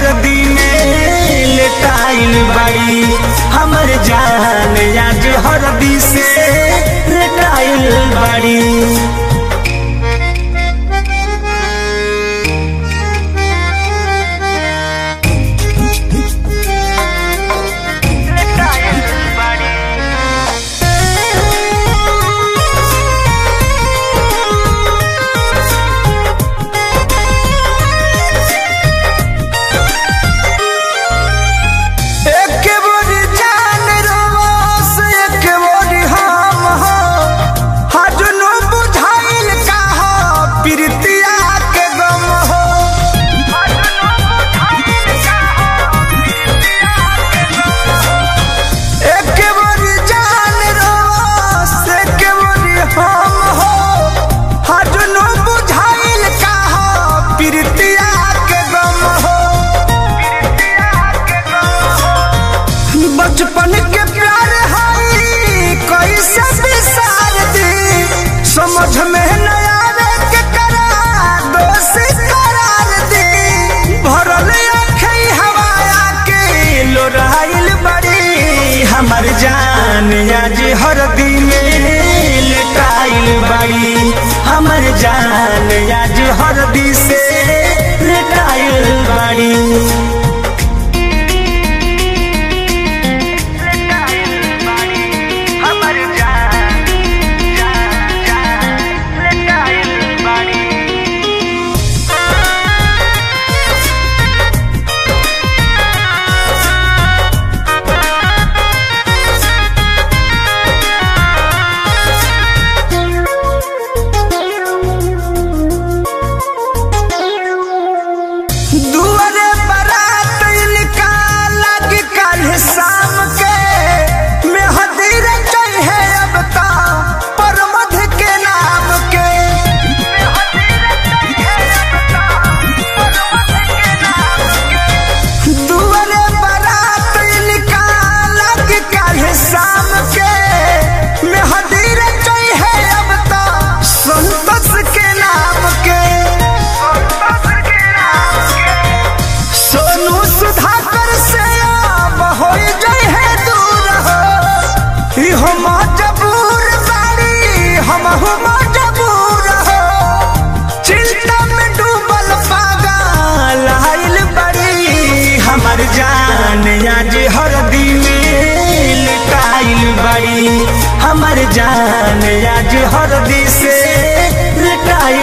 हरदी में लेटाइल बाड़ी हमर जान आज हरदी से लेटाइल बाड़ी एक बोरी जान रोस एक बोरी हम हो हजनो बुझाइल का हो प्रीतिया के गम हो एक बोरी जान रोस एक बोरी हम हो हजनो बुझाइल का हो प्रीतिया के गम हो बचपन के प्यार हई कैसे बिसार दी समझ में न आवे के करा दोषी करार दी भरल अखई हवाया के लोराइल बड़ी हमर जान आज हरदी में लेटाइल बड़ी हमर जान आज हरदी से लेटाइल बड़ी हमर जान जान जान लेटाइल बाड़ी दुआरे बारात इनका लग कल शाम के मेहदी रचई है अब ता परमध के नाम के दुआरे बारात इनका लग कल शाम के मेहदी रचई है अब ता संतोष के नाम के सोनू सुधाकर से अब हो जाए है दूर हो इहो मजबूर बाड़ी हम हो मजबूर हो चिंता में डूबल पागल आइल बड़ी हमर जान आज हरदी में लुटाइल बड़ी हमर जान आज हरदी से लुटाइल